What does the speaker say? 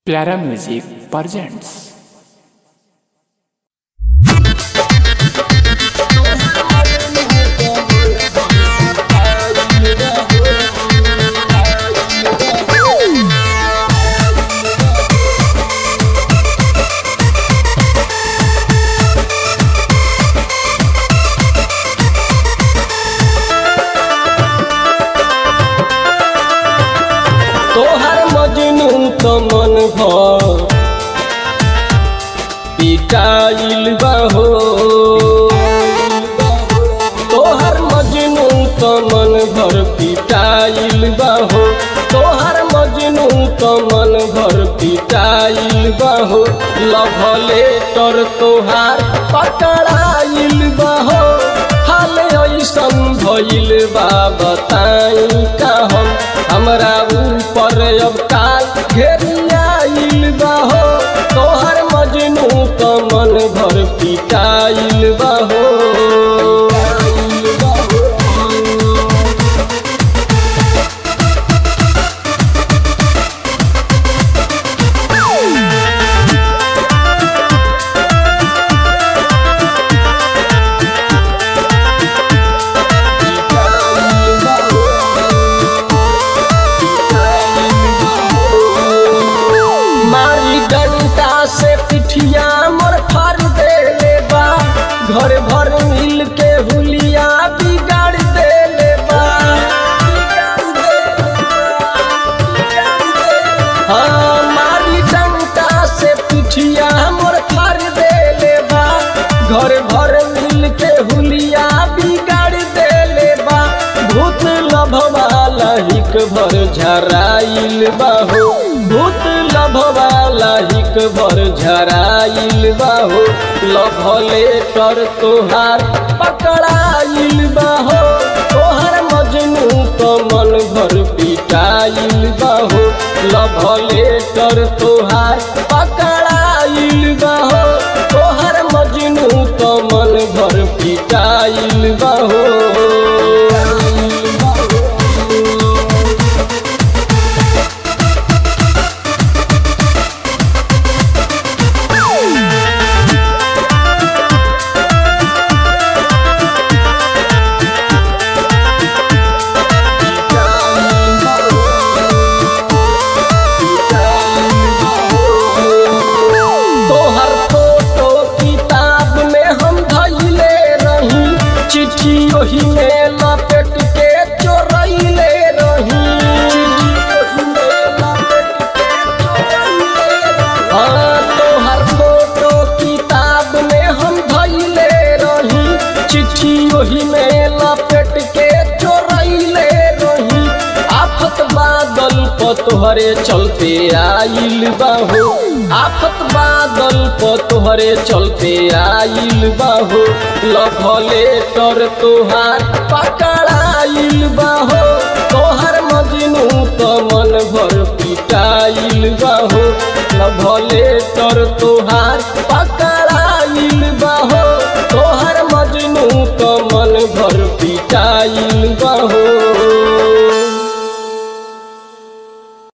प्यारा music presents तोहर मजनू तो मन भर पिटाइल बहो तोहर मजनू तो मन भर पिटाइल बहो तोहर मजनू तो मन भर पिटाइल बहो लभ लेटर तोहार पकड़ाइल बहो हाल ऐसन भइल बा बताई का हम हमरा ऊपर अब काल घेरियाइल बाहो तोहर मजनू तो मन भर पिटाइल बाहो मारी डंटा से पिठिया मोर फाड़ देले बा घर भर मिल के हुलिया बिगाड़ देले बा हाँ मारी डंटा से पिठिया मोर फाड़ देले बा घर भर मिल के हुलिया बिगाड़ देले बा भूत लभवाला हिक भर झराइल बाहो भूत लभवाला हिक भर झराइल बाहो लभले कर तोहार पकड़ाइल बाहो तोहर मजनू तो मन भर पिटाइल बाहो लभले कर तोहार पकड़ाइल बाहो तोहर मजनू तो मन भर पिटाइल बाहो तोहर फोटो किताब में हम धैले रही चिट्ठी ओही में लपेट के चोरैले रही हाँ तोहर फोटो किताब में हम धैले रही चिट्ठी ओही में लपेट के चोरैले रही आफत बादल प तोहरे चलते आइल बाहो आफत बादल प तोहरे चलते आइल बाहो लभले तर तोहार पकड़ाइल बाहो तोहर मजनू तो मन भर पिटाइल बाहो लभले तर तोहार पक